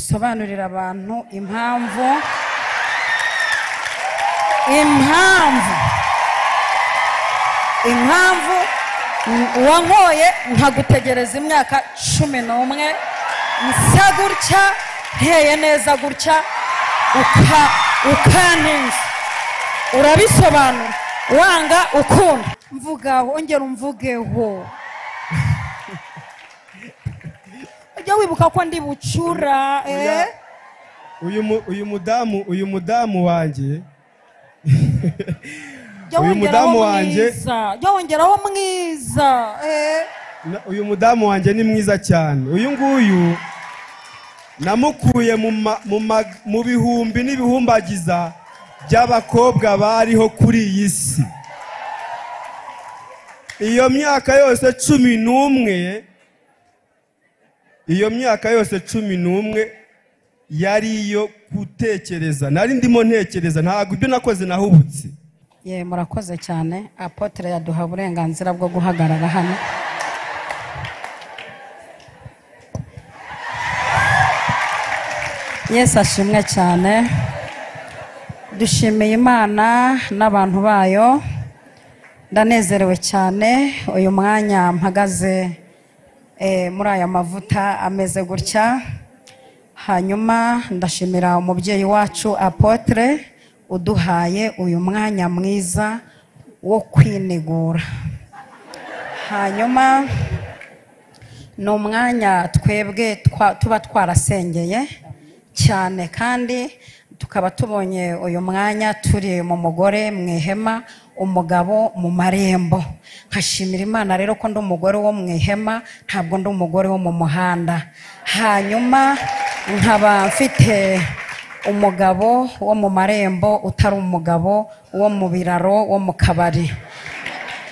usobanurira abantu impamvu impamvu impamvu wankoye nkagutegereza imyaka cumi n'umwe nsa gutya nteye neza gutya ukantinza urabisobanura wanga ukunda mvugaho ongera umvugeho ujya wibuka ko ndi bucura eh? uyu mu- uyu mudamu uyu mudamu wanjye Jya Uyu wongeraho mudamu wanjye- mwiza jya wongeraho mwiza eh? na- uyu mudamu wanjye ni mwiza cyane uyu nguyu namukuye mu ma- mu ma- mu bihumbi n'ibihumbagiza by'abakobwa bariho kuri iyi si iyo myaka yose cumi n'umwe iyo myaka yose cumi n'umwe yari iyo gutekereza nari ndimo ntekereza ntabwo ibyo nakoze nahubutse ye murakoze cyane apotere yaduha uburenganzira bwo guhagarara hano yesu ashimwe cyane dushimiye imana n'abantu bayo ndanezerewe cyane uyu mwanya mpagaze eh, muri aya mavuta ameze gutya hanyuma ndashimira umubyeyi wacu apotere uduhaye uyu mwanya mwiza wo kwinigura hanyuma ni umwanya twebwe twa- tuba twarasengeye cyane kandi tukaba tubonye uyu mwanya turi mu mugore mu ihema umugabo mu marembo nkashimira imana rero ko ndi umugore wo mu ihema ntabwo ndi umugore wo mu muhanda hanyuma nkaba mfite umugabo wo mu marembo utari umugabo wo mu biraro wo mu kabari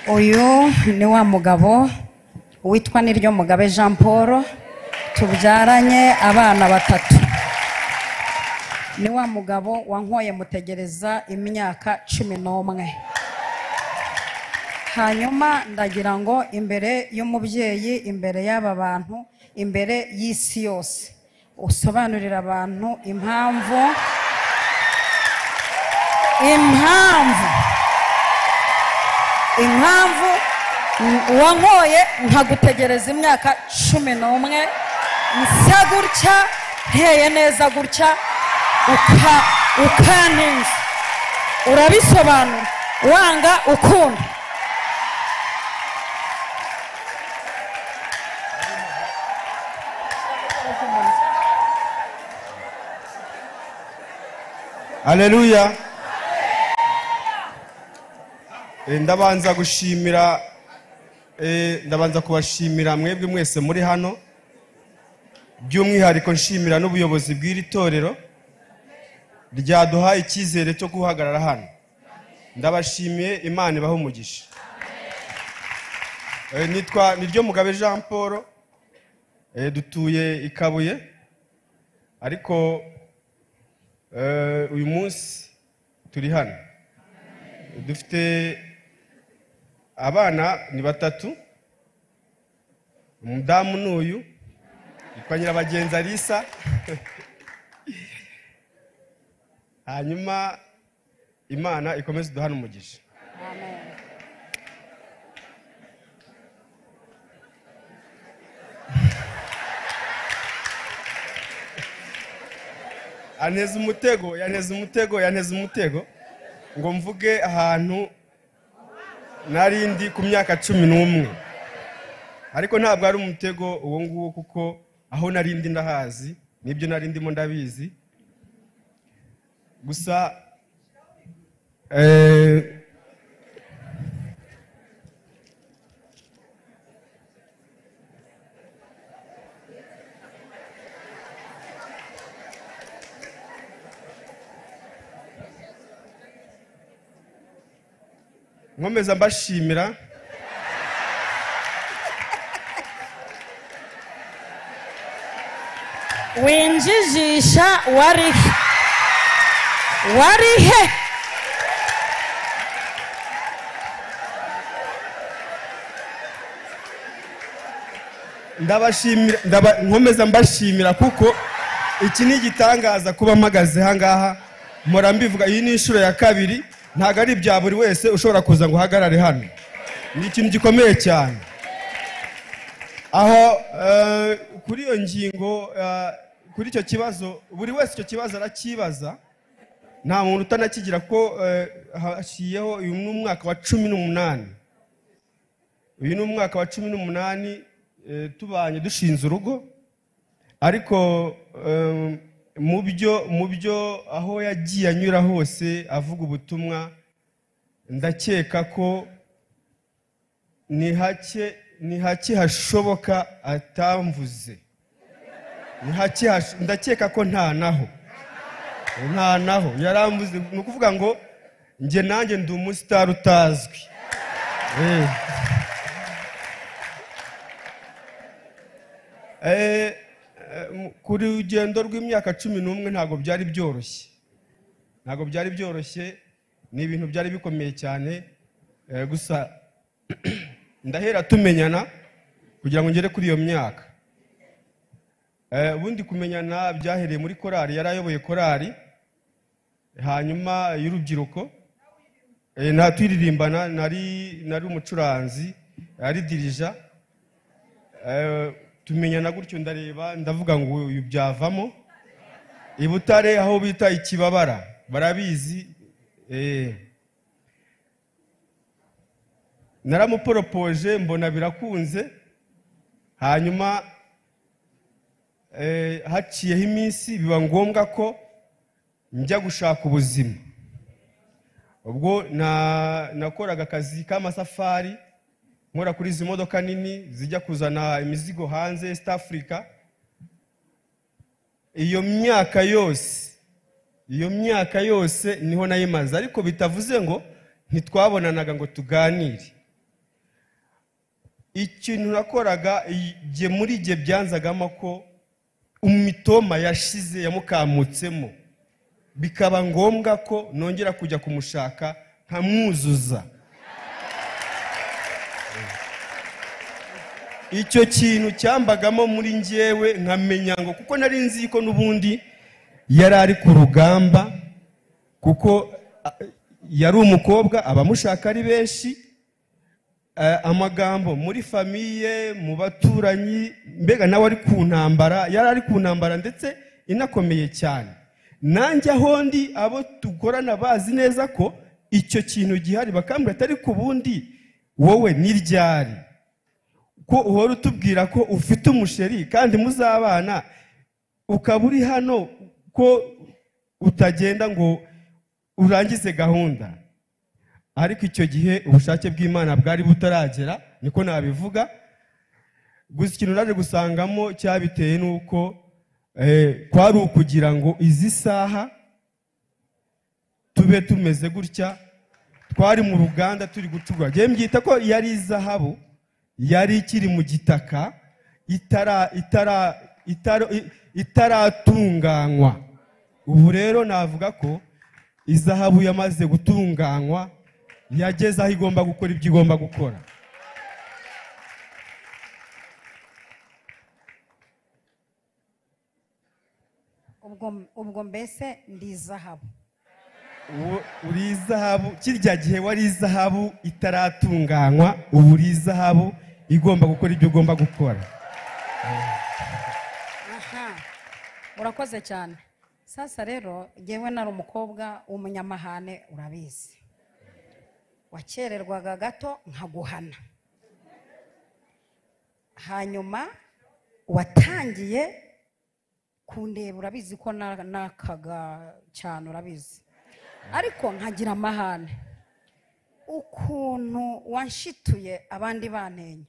uyu ni wa mugabo witwa niryo mugabe jean paul tubyaranye abana batatu ni wa mugabo wankoye mutegereza imyaka cumi n'umwe hanyuma ndagira ngo imbere y'umubyeyi imbere y'aba bantu imbere y'isi yose usobanurira abantu impamvu impamvu impamvu wankoye nkagutegereza imyaka cumi n'umwe nsa gutya nteye neza gutya uka- ukantinza urabisobanura wanga ukunda Haleluya. Eh, Ndabanza gushimira eh, ndabanza kubashimira mwebwe mwese muri hano by'umwihariko nshimira n'ubuyobozi bw'iri torero ryaduhaye icyizere cyo guhagarara hano ndabashimiye imana ibahe umugisha Eh, nitwa niryo mugabe jean paul Eh, dutuye i kabuye ariko Eh, uyu munsi turi hano dufite abana ni batatu umudamu ni uyu yitwa nyirabagenzi alisa hanyuma imana ikomeze iduhane umugisha anteze umutego yanteze umutego yanteze umutego ngo mvuge ahantu nari ndi ku myaka cumi n'umwe ariko ntabwo ari umutego uwo nguwo kuko aho nari ndi ndahazi n'ibyo nari ndimo ndabizi gusa eh, nkomeza mbashimira winjijisha wari he wari he ndabashimira ndaba- nkomeza mbashimira kuko iki ni igitangaza kuba mpagaze ahangaha mpora mbivuga iyi ni inshuro ya kabiri ntabwo ari ibya buri wese ushobora kuza ngo uhagarare hano ni ikintu gikomeye cyane aho eh, kuri iyo ngingo eh, kuri icyo kibazo buri wese icyo kibazo arakibaza nta muntu utanakigira ko eh, hashiyeho uyu ni umwaka wa cumi n'umunani uyu ni umwaka wa cumi n'umunani eh, tubanye dushinze urugo ariko eh, mu byo mu byo aho yagiye anyura hose avuga ubutumwa ndakeka ko ni hake ni hake hashoboka atamvuze ni hake hash- ndakeka ko nta naho nta naho yaramvuze ni ukuvuga ngo njye nanjye ndi umusitari utazwi Eh. Eh, eh, ku rugendo rw'imyaka cumi n'umwe ntabwo byari byoroshye ntabwo byari byoroshye ni ibintu byari bikomeye cyane eh, gusa ndahera tumenyana kugira ngo ngere kuri iyo myaka Eh, ubundi kumenyana byahereye muri korari yari ayoboye korari hanyuma y'urubyiruko Eh, nta tuyiririmbana nari nari umucuranzi ari dirija Eh, tumenyana gutyo ndareba ndavuga ngo uyu byavamo i butare aho bita ikibabara barabizi eh. naramuporopoje mbona birakunze hanyuma eh, haciyeho iminsi biba ngombwa ko njya gushaka ubuzima ubwo na- nakoraga akazi k'amasafari nkora kuri izi modoka nini zijya kuzana imizigo hanze East Africa iyo myaka yose iyo myaka yose niho nayimaze ariko bitavuze ngo ntitwabonanaga ngo tuganire ikintu nakoraga igihe muri igihe byanzagamo ko imitoma yashize yamukamutsemo bikaba ngombwa ko nongera kujya kumushaka nkamwuzuza icyo kintu cyambagamo muri njyewe nkamenya ngo kuko nari nzi ko n'ubundi yari ari ku rugamba kuko a- yari umukobwa abamushaka ari benshi Eh, amagambo muri famiye mu baturanyi mbega nawe ari ku ntambara yari ari ku ntambara ndetse inakomeye cyane nanjye aho ndi abo dukorana bazi neza ko icyo kintu gihari bakambwira atari ku bundi wowe ni ryari ko uhora utubwira ko ufite umusheri kandi muzabana ukaba uri hano ko utagenda ngo urangize gahunda ariko icyo gihe ubushake bw'imana bwari butaragera niko nabivuga gusa ikintu naje gusangamo cyabitewe n'uko eh, kwari ukugira ngo izi saha tube tumeze gutya twari mu ruganda turi gucurwa njyewe mbyita ko yari izahabu yari ikiri mu gitaka itara- itara- itara- i- itaratunganywa ubu rero navuga ko izahabu yamaze gutunganywa yageze aho igomba gukora ibyo igomba gukora ubwo ubwo mbese ndi izahabu Ubu- uri izahabu kirya gihe wari izahabu itaratunganywa ubu uri izahabu igomba gukora ibyo ugomba gukora aha urakoze cyane sasa rero ngewe nari umukobwa w'umunyamahane urabizi wakererwaga gato nkaguhana hanyuma watangiye kundeba urabizi ko na- nakaga cyane urabizi ariko nkagira amahane ukuntu wanshituye abandi banenya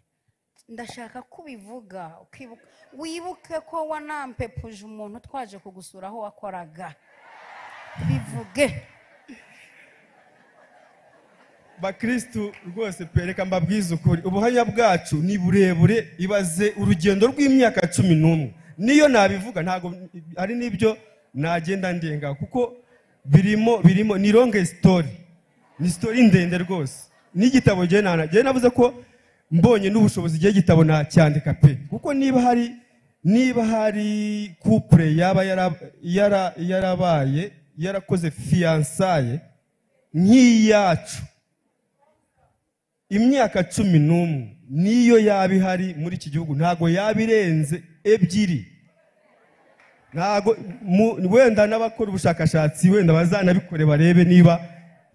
ndashaka ko ubivuga ukibuka wibuke ko wanampepuje umuntu twaje kugusura aho wakoraga bivuge bakirisitu rwose pereka mbabwize ukuri ubuhamya bwacu ni burebure ibaze urugendo rw'imyaka cumi n'umwe niyo nabivuga ntabwo ari n'ibyo nagenda ndenga kuko birimo birimo ni longe sitori ni sitori ndende rwose n'igitabo njyewe nana njyewe navuze ko mbonye n'ubushobozi igihe igitabo nacyandika pe kuko niba hari niba hari kupure yaba yara- yara- yarabaye yarakoze fiyansaye nk'iyacu imyaka cumi n'umwe niyo yaba ihari muri iki gihugu ntabwo yaba irenze ebyiri ntabwo mu- wenda n'abakora ubushakashatsi wenda bazanabikore barebe niba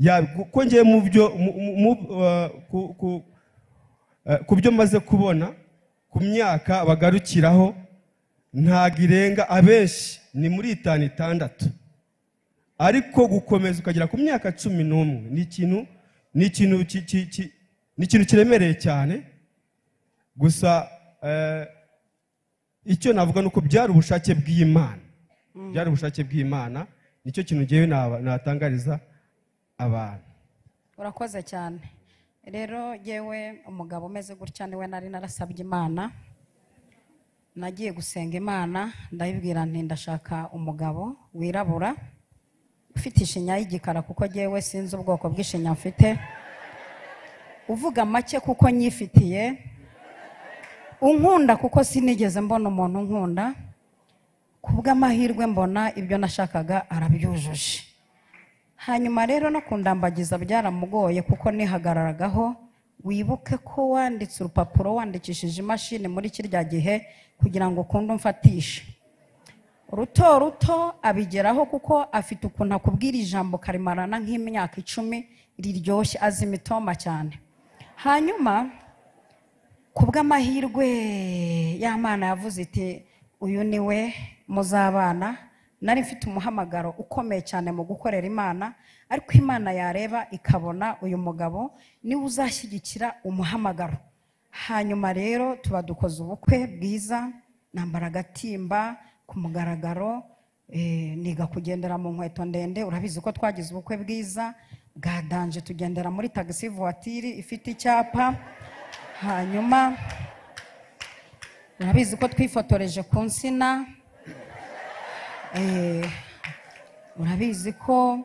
yabi- kuko ngewe mu byo mu- mu- mu- eh, ku- ku- eh, ku byo maze kubona ku myaka bagarukiraho ntabwo irenga abenshi ni muri itanu itandatu ariko gukomeza ukagera ku myaka cumi n'umwe ni ikintu ni ikintu ki- ki- ki- ni ikintu kiremereye cyane gusa eh, icyo navuga ni uko byari ubushake bw'imana byari ubushake bw'imana nicyo kintu ngewe naba- natangariza abantu urakoze cyane rero yewe umugabo umeze gutya niwe nari narasabye imana nagiye gusenga imana ndayibwira nti ndashaka umugabo wirabura ufite ishinya y'igikara kuko yewe sinzi ubwoko bw'ishinya mfite uvuga make kuko nyifitiye unkunda kuko sinigeze mbona umuntu unkunda ku bw'amahirwe mbona ibyo nashakaga arabyujuje hanyuma rero no kundambagiza byaramugoye kuko nihagararagaho wibuke ko wanditse urupapuro wandikishije imashini muri kirya gihe kugira ngo ukunde umfatishe ruto ruto abigeraho kuko afite ukuntu akubwira ijambo karimarana nk'imyaka icumi riryoshye azi imitoma cyane hanyuma ku bw'amahirwe ya mana yavuze iti uyu ni we muzabana nari mfite umuhamagaro ukomeye cyane mu gukorera imana ariko imana yareba ikabona uyu mugabo niwe uzashyigikira umuhamagaro hanyuma rero tuba dukoze ubukwe bwiza nambara agatimba ku mugaragaro eh, niga kugendera mu nkweto ndende urabizi ko twagize ubukwe bwiza bwa danje tugendera muri tagisi vuwatiri ifite icyapa hanyuma murabizi ko twifotoreje ku nsina Eh, murabizi ko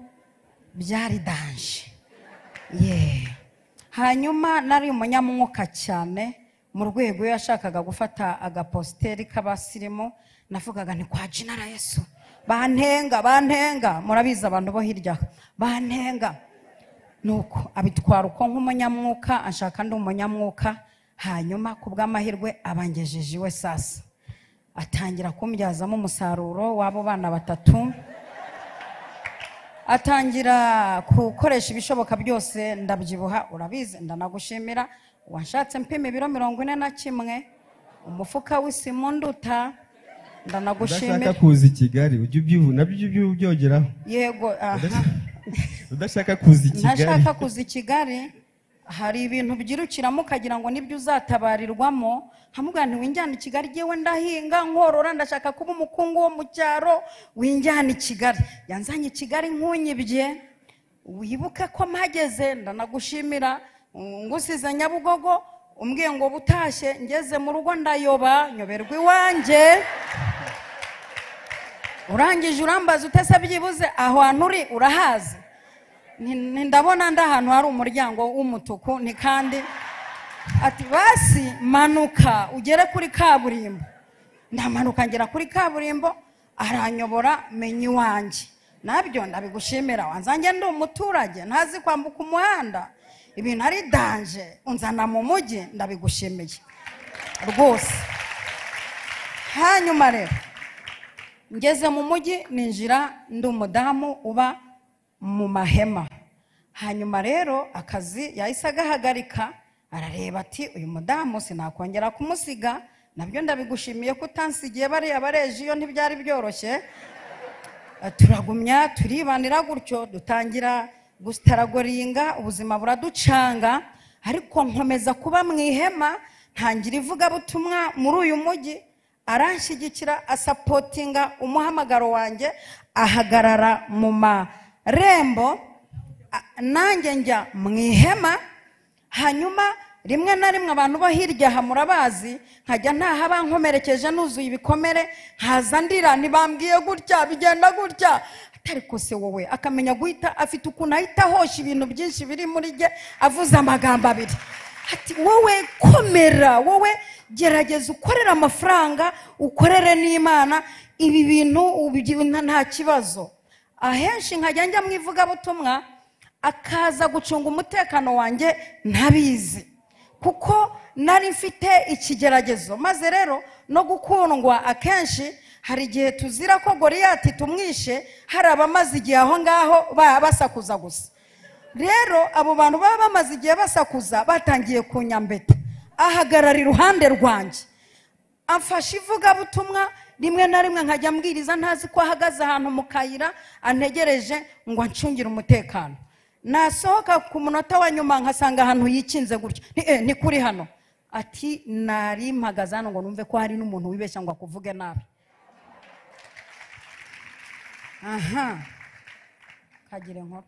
byari danje Yeah. hanyuma nari umunyamwuka cyane mu rwego iyo yashakaga gufata agapositeri k'abasirimu navugaga ni kwa jinara yesu bantenga bantenga murabizi abantu bo hirya aha, bantenga nuko abitwara uko nk'umunyamwuka ashaka ndi umunyamwuka hanyuma ku bw'amahirwe abangejeje iwe sasa atangira kumbyazamo umusaruro w'abo bana batatu atangira gukoresha ibishoboka byose ndabyibuha urabizi ndanagushimira washatse mpima ibiro mirongo ine na kimwe umufuka w'isimu nduta ndanagushimira udashaka kuza i kigali ujye ubyivu nabyo ujye ubyivu byogeraho yego aha udashaka kuza i kigali ntashaka kuza i kigali hari ibintu byirukiramo ukagira ngo nibyo uzatabarirwamo nkamubwira nti winjyana i kigali yewe ndahinga nkorora ndashaka kuba umukungu wo mu cyaro winjyana i kigali yanzanye i kigali nkunyibye wibuke ko mpageze ndanagushimira mm, ngusize nyabugogo umbwiye ngo butashye ngeze mu rugo ndayoba nyoberwa iwanjye urangije urambaza utese byibuze aho hantu uri urahazi Ni- ni- ndabona ndi ahantu hari umuryango w'umutuku ni kandi ati basi manuka ugere kuri kaburimbo ndamanuka ngera kuri kaburimbo aranyobora menya iwanjye nabyo ndabigushimira wanzange ndi umuturage ntazi kwambuka umuhanda ibintu ari danje unzana mu mujyi ndabigushimiye rwose hanyuma rero ngeze mu mujyi ninjira ndi umudamu uba mu mahema hanyuma rero akazi yahise agahagarika arareba ati uyu mudamu sinakongera kumusiga nabyo ndabigushimiye ko utansigiye bariya bareje iyo ntibyari byoroshye turagumya turibanira gutyo dutangira gutaragoringa ubuzima buraducanga ariko nkomeza kuba mu ihema ntangira ivugabutumwa muri uyu mujyi aranshyigikira asapotinga umuhamagaro wanjye ahagarara mu marembo a- nanjye njya mu ihema hanyuma rimwe na rimwe abantu bo hirya aha murabazi nkajya ntaha bankomerekeje nuzuye ibikomere nkaza ndira ntibambwiye gutya bigenda gutya atari kose wowe akamenya guhita afite ukuntu ahita ahosha ibintu byinshi biri muri jye avuze amagambo abiri ati wowe komera wowe gerageza ukorere amafaranga ukorere n'imana ibi bintu ubi- nta- nta kibazo ahenshi nkajya njya mu ivugabutumwa akaza gucunga umutekano wanjye ntabizi kuko nari mfite ikigeragezo maze rero no gukundwa akenshi hari igihe tuzira ko goriyati tumwishe hari abamaze igihe aho ngaho ba- basakuza gusa rero abo bantu baba bamaze igihe basakuza batangiye kunyambeta ahagarara iruhande rwanjye amfashe ivugabutumwa rimwe na rimwe nkajya ambwiriza ntazi ko ahagaze ahantu mu kayira antegereje ngo ancungire umutekano nasohoka ku munota wa nyuma nkasanga ahantu yikinze gutya ni eh, ni kuri hano ati nari mpagaze hano ngo numve ko hari n'umuntu wibeshya ngo akuvuge nabi aha kagire inkuru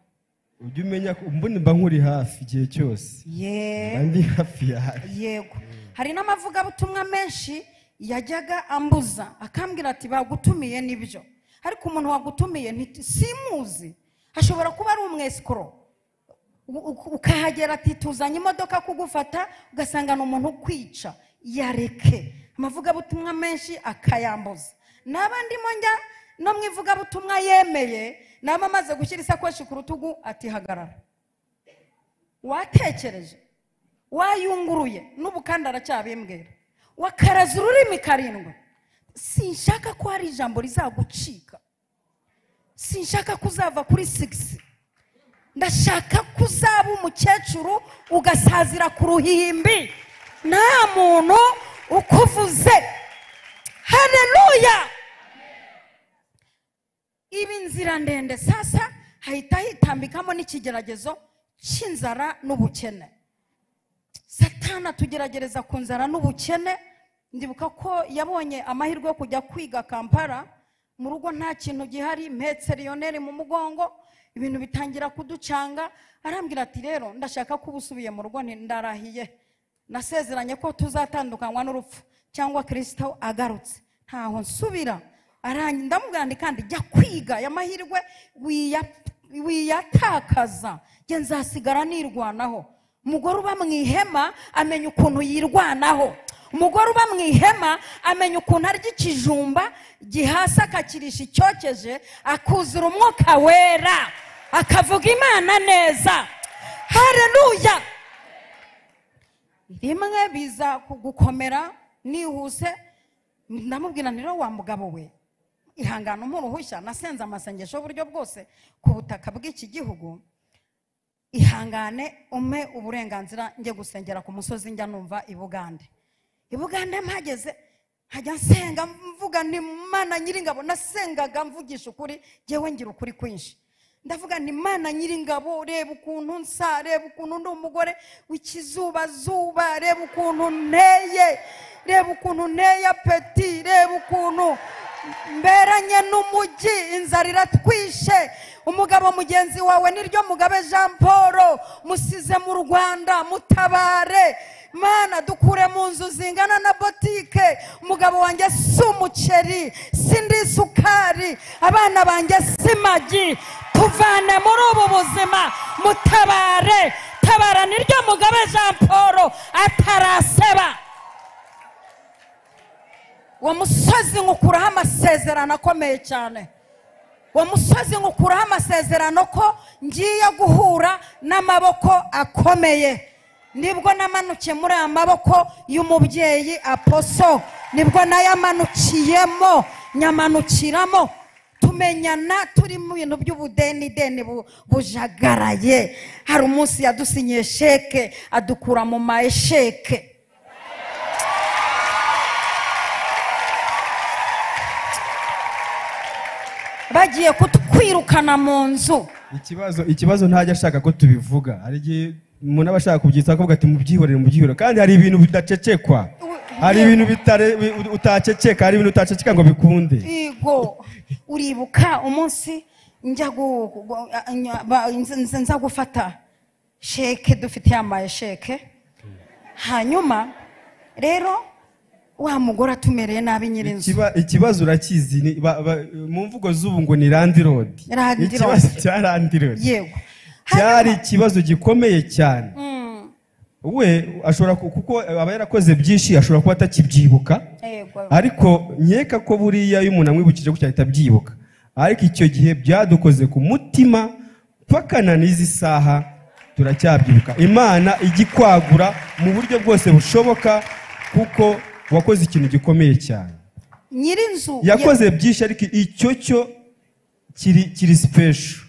ujye umenya ko mbona mba nkuri hafi igihe cyose yeee mba ndi hafi yawe yego hari n'amavugabutumwa menshi yajyaga ambuza akambwira ati bagutumiye nibyo ariko umuntu wagutumiye nti- simuzi ashobora kuba ari umwesikoro U- u- ukahagera ati tuzanye imodoka kugufata ugasanga ni umuntu ukwica yareke amavugabutumwa menshi akayambuza naba ndimo njya no mu ivugabutumwa yemeye naba amaze gushyira isakoshi ku rutugu ati hagarara watekereje wayunguruye n'ubu kandi aracyabimbwira wakaraza ururimi karindwi sinshaka ko hari ijambo rizagucika sinshaka ko uzava kuri sigisi ndashaka ko uzaba umukecuru ugasazira ku ruhimbi nta muntu ukuvuze hareruya ibi nzira ndende sasa hahita hitambikamo n'ikigeragezo cy'inzara n'ubukene satana atugeragereza ku nzara n'ubukene ndibuka ko yabonye amahirwe yo kujya kwiga kampala mu rugo nta kintu gihari mpetse riyoneri mu mugongo ibintu bitangira kuducanga arambwira ati rero ndashaka kuba usubiye mu rugo nti ndarahiye nasezeranye ko tuzatandukanywa n'urupfu cyangwa kirisito agarutse ntaho nsubira arangi- ndamubwira nti kandi jya kwiga aya mahirwe wiya- wiyatakaza njye nzasigara nirwanaho umugore uba mu ihema amenya ukuntu yirwanaho umugore uba mu ihema amenya ukuntu arya ikijumba gihasi akakirisha icyokeje akuzura umwuka wera akavuga imana neza hareruya rimwe biza gukomera nihuse ndamubwira nti rero wa mugabo we ihangane umpa uruhushya nasenze amasengesho y'uburyo bwose ku butaka bw'iki gihugu ihangane umpe uburenganzira njye gusengera ku musozi njya numva i bugande i bugande mpageze nkajya nsenga mvuga ni mana nyiringabo nasengaga mvugisha ukuri ngewe ngira ukuri kwinshi ndavuga ni mana nyiringabo reba ukuntu nsa reba ukuntu ndi umugore w'ikizubazuba reba ukuntu nteye reba ukuntu nteye apeti reba ukuntu mberanye n'umujyi inzara iratwishe umugabo mugenzi wawe niryo mugabe jean paul musize mu rwanda mutabare mana dukure mu nzu zingana na botike umugabo wanjye si umuceri si indi sukari abana banjye si magi tuvane muri ubu buzima mutabare tabara niryo mugabe jean paul ataraseba uwo musozi nkukuraho amasezerano akomeye cyane uwo musozi nkukuraho amasezerano ko ngiye guhura n'amaboko akomeye nibwo namanukiye muri aya maboko y'umubyeyi aposo nibwo nayamanukiyemo nyamanukiramo tumenyana turi mu bintu by'ubudenideni bu- bujagaraye hari umunsi yadusinyiye sheke adukura mu ma esheke bagiye kutwirukana mu nzu ikibazo ikibazo ntajya ashaka ko tubivuga hari igihe umuntu aba ashaka kubyitsa akavuga ati mubyihorere mubyihorere kandi hari ibintu bidacecekwa hari ibintu bitare- bi- utaceceka hari ibintu utaceceka ngo bikunde yego uribuka umunsi njya gu- gu- nya- ba- nza- nza nza gufata sheke dufite yambaye sheke hanyuma rero wa mugore atumereye nabi nyir'inzu Ikiba- ikibazo urakizi ni- ba- ba- mu mvugo z'ubu ngo ni landirodi Land Road. ikibazo cya landirodi yego cyari Hanyuma- ikibazo gikomeye cyane we ashobora ku- kuko aba yarakoze byinshi ashobora kuba atakibyibuka yego ariko nkeka ko buriya iyo umuntu amwibukije gutya ahita abyibuka ariko icyo gihe byadukoze ku mutima mpaka na n'izi saha turacyabyibuka imana ijya ikwagura mu buryo bwose bushoboka kuko wakoze ikintu gikomeye cyane nyirinzu ya- yakoze byinshi ariko icyo cyo kiri kiri sipesho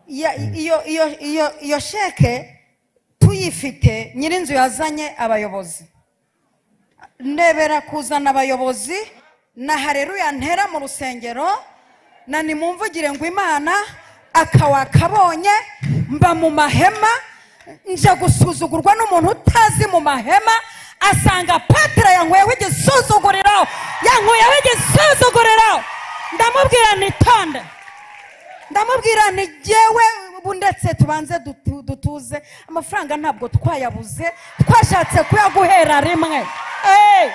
ya- iyo iyo iyo iyo sheke tuyifite nyirinzu yazanye abayobozi ndebera kuzana abayobozi na hareruya ntera mu rusengero na nimumvugire ngo imana akawakabonye mba mu mahema nja gusuzugurwa n'umuntu utazi mu mahema asanga patira yankweyeho igisuzuguriro yankweyeho igisuzuguriro ndamubwira nitonde ndamubwira ni jyewe ubu ndetse tubanze dutu- dutuze amafaranga ntabwo twayabuze twashatse kuyaguhera rimwe Eh!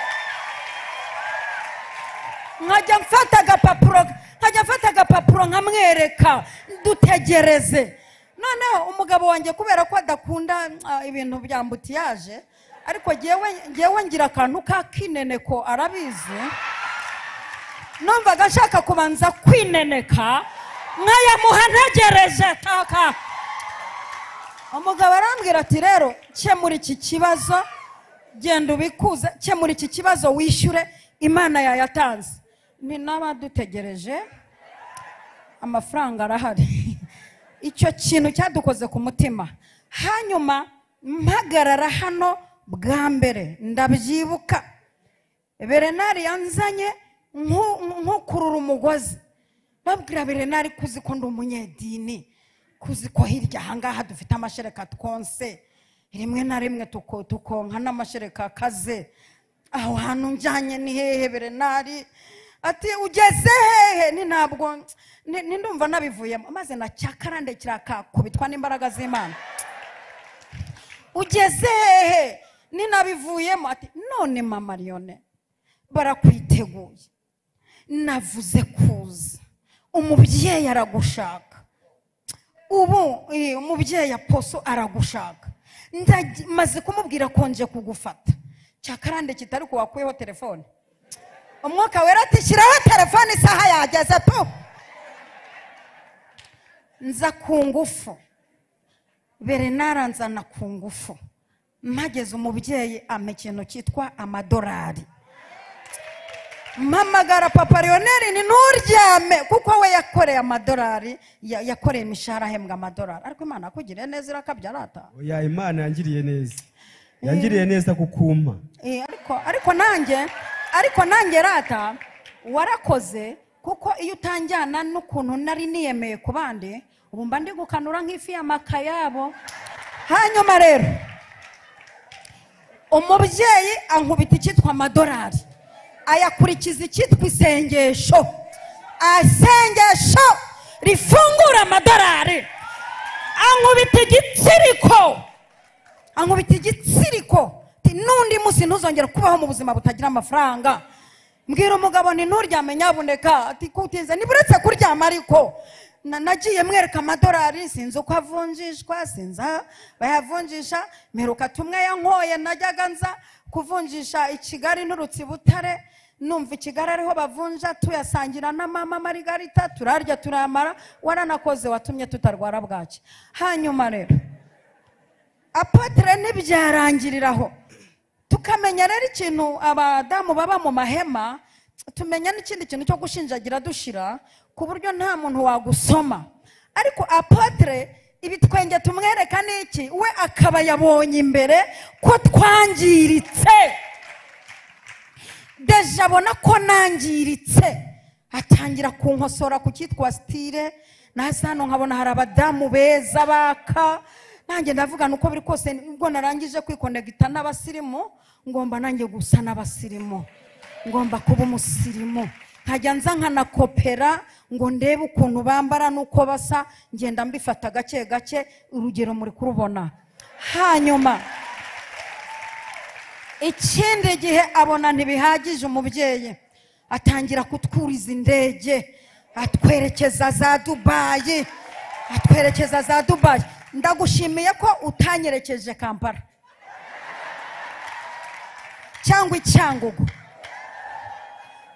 nkajya mfata agapapuro nkajya mfata agapapuro nkamwereka dutegereze noneho umugabo wanjye kubera ko adakunda ah, ibintu bya mbutiyaje ariko jyewe jyewe ngira akantu k'akineneko arabizi numvaga nshaka kubanza kwineneka nkayamuha ntegereje taka umugabo arambwira ati rero kemura iki kibazo genda ubikuze kemura iki kibazo wishyure imana yayatanze ni n'abadutegereje amafaranga arahari icyo kintu cyadukoze ku mutima hanyuma mpagarara hano bwa mbere ndabyibuka berenari yanzanye nku- nkukurura umugozi babwira berenari kuzi ko ndi umunyedini kuzi ko hirya ahangaha dufite amashereka twonse rimwe na rimwe tuko- tukonka n'amashereka akaze aho hantu njyanye ni hehe berenari ati ugeze hehe ni ntabwo ni ni ndumva nabivuyemo maze na cyakarande kirakakubitwa n'imbaraga z'imana ugeze hehe ninabivuyemo ati none mama liyone barakwiteguye navuze kuza umubyeyi aragushaka ubu eh, umubyeyi aposo aragushaka Ndagi- maze kumubwira ko nje kugufata cyakarande kitari ko wakuyeho telefone umwuka wera ati shyiraho telefone isaha yageze tu nza ku ngufu berenari anzana ku ngufu mpageze umubyeyi ampa ikintu cyitwa amadorari mpamagara papa leoneri ni nturyame kuko we yakoreye amadorari ya- yakoreye imishahara ahembwa amadorari ariko imana akugiriye neza irakabyara ata oya imana yangiriye neza yangiriye neza kukumpa Eh, ariko ariko nanjye ariko nanjye rata warakoze kuko iyo utanjyana n'ukuntu nari niyemeye ku bandi ubu mba ndi gukanura nk'ifi y'amaka yabo hanyuma rero umubyeyi ankubita icyitwa amadorari ayakurikiza icyitwa isengesho isengesho rifungura amadorari ankubita igitsiriko ankubita igitsiriko ati, n'undi munsi ntuzongera kubaho mu buzima butagira amafaranga mbwira umugabo ni nturyame nyabuneka ati kutinze niba uretse kuryama ariko Na- nagiye mwereka amadorari sinzi uko avunjishwa sinzi aho bayavunjisha mperuka tumwe yankoye najyaga nza kuvunjisha i kigali nturutse i butare numva i kigali ariho bavunja tuyasangira na mama marigarita turarya turayamara waranakoze watumye tutarwara bwaki hanyuma rero apotere ntibyarangiriraho tukamenya rero ikintu abadamu baba mu mahema tumenya n'ikindi kintu cyo gushinjagira dushira ku buryo nta muntu wagusoma ariko apotere ibitwenge tumwereka n'iki we akaba yabonye imbere ko twangiritse deje abona ko nangiritse atangira kunkosora ku cyitwa sitire naza hano nkabona hari abadamu beza baka nanjye ndavugana uko biri kose ubwo narangije kwikonegita n'abasirimu ngomba nanjye gusa n'abasirimu ngomba kuba umusirimu nkajya nza nkanakopera ngo ndebe ukuntu bambara n'uko basa ngenda mbifata gake gake urugero muri kurubona hanyuma ikindi gihe abona ntibihagije umubyeyi atangira kutwuriza indege atwerekeza za dubayi atwerekeza za dubayi ndagushimiye ko utanyerekeje kampala cyangwa icyangugu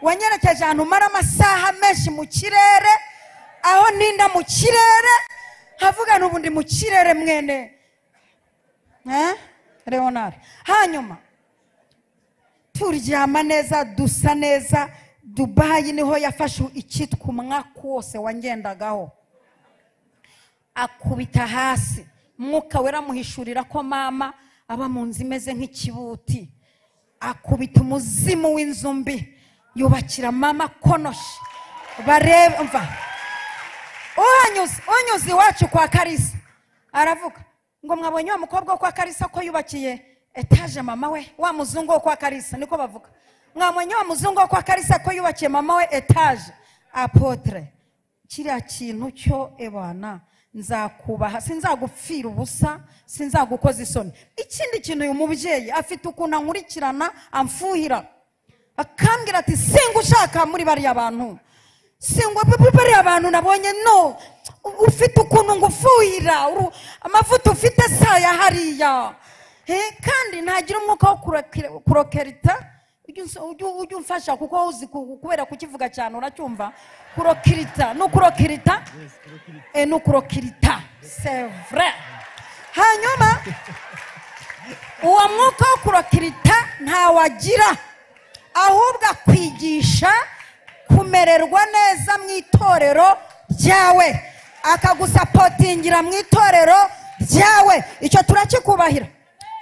wanyerekeje ahantu umara amasaha menshi mu kirere aho ninda mu kirere havuga n'ubu ndi mu kirere mwene Eh? leonard hanyuma turyama neza dusa neza dubayi niho yafashe icyitwa umwaka wose wangendagaho akubita hasi umwuka wera amuhishurira ko mama aba mu nzu imeze nk'ikibuti akubita umuzimu w'inzu mbi yubakira mama konoshi bareba mva uhanyuze unyuze iwacu kwa karisa aravuga ngo mwabonye wa mukobwa wo kwa karisa ko yubakiye etaje mama we wa muzungu wo kwa karisa niko bavuga mwabonye wa muzungu wo kwa karisa ko yubakiye mama we etaje apotere kiriya kintu cyo ebana nzakubaha sinzagupfira ubusa sinzagukoza isoni ikindi kintu uyu mubyeyi afite ukuntu ankurikirana amfuhira akambwira ati singa ushaka muri bariya bantu singwa bariya bantu nabonye no ufite ukuntu ngufuhira uru- amavuta ufite saya hariya Eh, kandi ntagira umwuka wo kurokere- kurokerita ujye unso- ujye ujye umfasha kuko wowe uzi ku- kubera kukivuga cyane uracyumva kurokirita no kurokirita Eh, no kurokirita c'est vrai hanyuma uwo mwuka wo kurokirita ntawagira ahubwo akwigisha kumererwa neza mu itorero ryawe akagusapotingira mu itorero ryawe icyo turakikubahira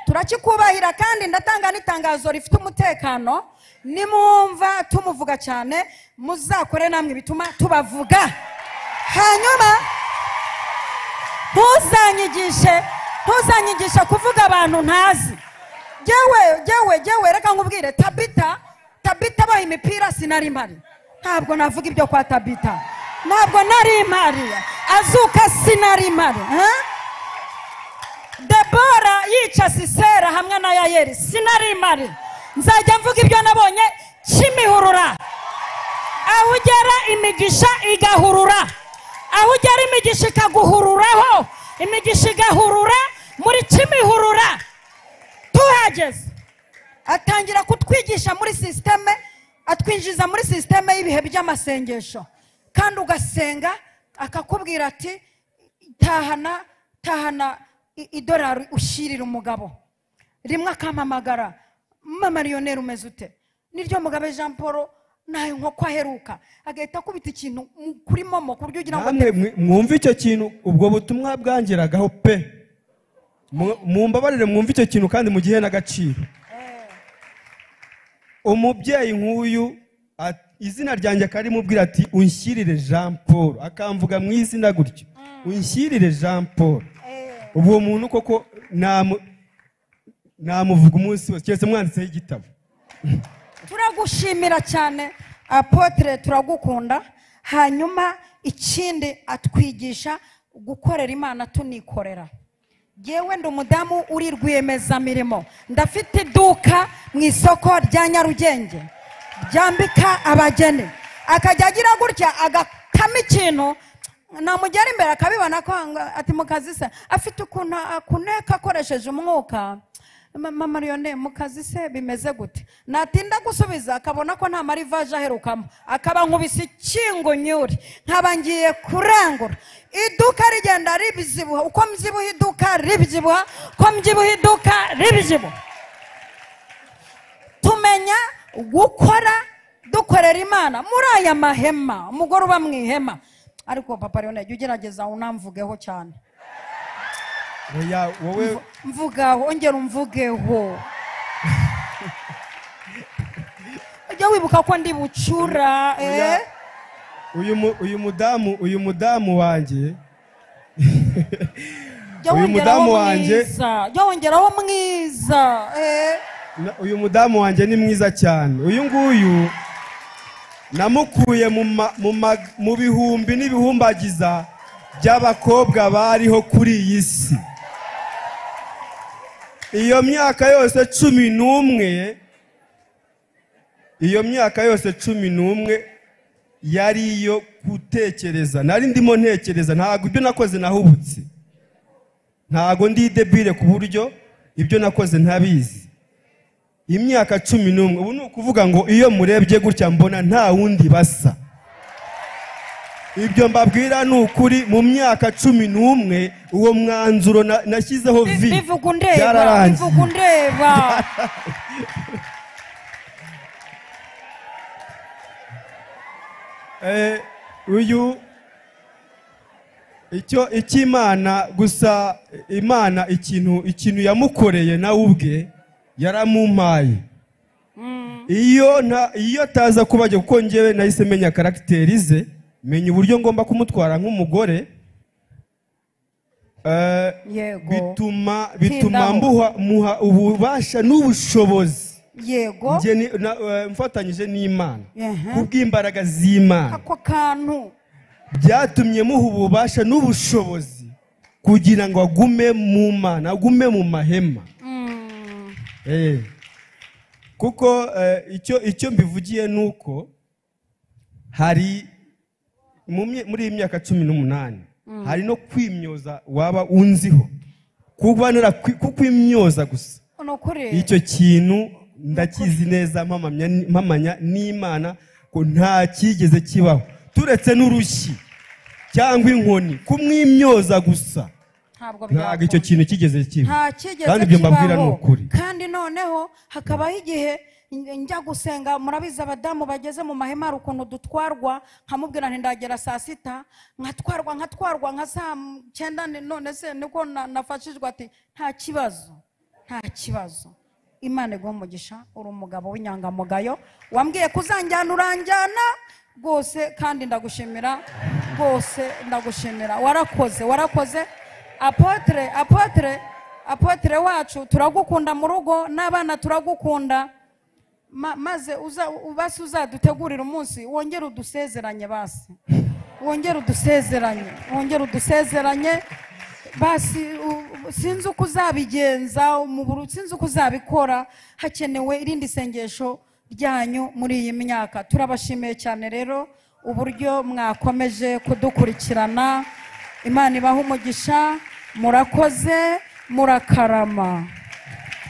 turakikubahira kandi ndatanga n'itangazo rifite umutekano nimwumva tumuvuga cyane muzakore namwe bituma tubavuga hanyuma ntuzanyigishe ntuzanyigishe kuvuga abantu ntazi yewe yewe yewe reka nkubwire tabita tabita abaha imipira sinari mpari ntabwo navuga ibyo kwa tabita ntabwo nari mpari azuka sinari mpari eh? debora yica sisera hamwe na yayeri sinari mpari nzajya mvuga ibyo nabonye kimihurura aho ugera imigisha igahurura aho ugera imigisha ikaguhururaho imigisha igahurura muri kimihurura tuhageze atangira kutwigisha muri sisiteme atwinjiza muri sisiteme y'ibihe by'amasengesho kandi ugasenga akakubwira ati tahana tahana i- idolari ushyirira umugabo rimwe akampamagara mariyoneri umeze ute niryo mugabe jean paul nta inkoko aheruka agahita akubita ikintu mu- kuri momo ku buryo ugira ngo namwe mwi- mwumve icyo kintu ubwo butumwa bwangeragaho pe Mu- mumbabarire mwumve icyo kintu kandi mugihe n'agaciro umubyeyi nk'uyu at- izina ryanjye akarimubwira ati unshyirire jean paul akamvuga mu izina gutyo unshyirire jean paul ubu uwo muntu koko namu- namuvuga umunsi wose keretse mwanditseho igitabo turagushimira cyane apotere turagukunda hanyuma ikindi atwigisha gukorera imana tunikorera yewe ndi umudamu uri rwiyemezamirimo ndafite iduka mu isoko rya nyarugenge ryambika abageni akajya agira gutya agatama ikintu namugera imbere akabibona ko anga- ati mu kazi se afite ukuntu akuneka akoresheje umwuka mama mariyone mu kazi se bimeze gute natinda gusubiza akabona ko nta marivaje aherukamo akaba nkubise ikingunyuri nkaba ngiye kurangura iduka rigenda ribyibuha uko mbyibuha iduka ribyibuha uko mbyibuha iduka ribyibuha tumenya gukora dukorera imana muri aya mahema umugore uba mu ihema ariko papa leone jya ugerageza unamvugeho cyane oya wowe mvugaho ongera umvugeho ujya wibuka ko ndi bucura eh? Oya. uyu mu- uyu mudamu uyu mudamu wanjye jya Uyu wongeraho mudamu wanjye- mwiza jya wongeraho mwiza eh? Na- uyu mudamu wanjye ni mwiza cyane uyu nguyu namukuye mu ma- mu ma- mu bihumbi n'ibihumbagiza by'abakobwa bariho kuri iyi si iyo myaka yose cumi n'umwe iyo myaka yose cumi n'umwe yari iyo gutekereza nari ndimo ntekereza ntabwo ibyo nakoze nahubutse ntabwo ndi debire ku buryo ibyo nakoze ntabizi imyaka cumi n'umwe ubu ni ukuvuga ngo iyo murebye gutya mbona nta wundi basa ibyo mbabwira ni ukuri mu myaka cumi n'umwe uwo mwanzuro na- nashyizeho vi bivuga undeba byararangiye bivuga undeba Eh, uyu icyo icy'imana gusa imana ikintu ikintu yamukoreye nawe ubwe yaramumpaye iyo nta iyo ataza kubajya kuko ngewe nahise menya karagiteri ze menya uburyo ngomba kumutwara nk'umugore eh, yego bituma bituma Tindaho. mbuha muha ububasha n'ubushobozi yego Njye ni- na- eh, mfatanyije n'imana Ehe. kubw'imbaraga z'imana ako kantu byatumye muha ububasha n'ubushobozi kugira ngo agume mu mana agume mu mahema Mm. Eh. kuko eh, icyo icyo mbivugiye ni uko hari mu mye- muri iyi myaka cumi n'umunani hari no kwimyoza waba unziho kuba narakwi- kukwimyoza gusa ni ukuri icyo kintu ndakizi neza mpamamya- mpamanya n'imana ko nta cyigeze kibaho turetse n'urushyi cyangwa inkoni kumwimyoza gusa ntabwo ntabwo icyo byakunda. kintu kigeze kiba nta kigeze kandi ibyo mbabwira kibaho. ni ukuri kandi noneho hakabaho igihe nj- njya gusenga murabizi abadamu bageze mu mahema hari ukuntu dutwarwa nkamubwira nti ndagera saa sita nkatwarwa nkatwarwa nka saa m- cyenda ni- none se niko na- nafashijwe ati nta kibazo nta kibazo imana iguha umugisha uri umugabo w'inyangamugayo wambwiye kuzanjyana uranjyana rwose kandi ndagushimira rwose ndagushimira warakoze warakoze apotere apotere apotere wacu turagukunda mu rugo n'abana turagukunda Ma- maze uza basi uzadutegurire umunsi wongere udusezeranye basi wongere udusezeranye wongere udusezeranye basi u- u- sinzi uko uzabigenza umuburu sinzi uko uzabikora hakenewe irindi sengesho ryanyu muri iyi myaka turabashimiye cyane rero uburyo mwakomeje kudukurikirana imana ibaha umugisha murakoze murakarama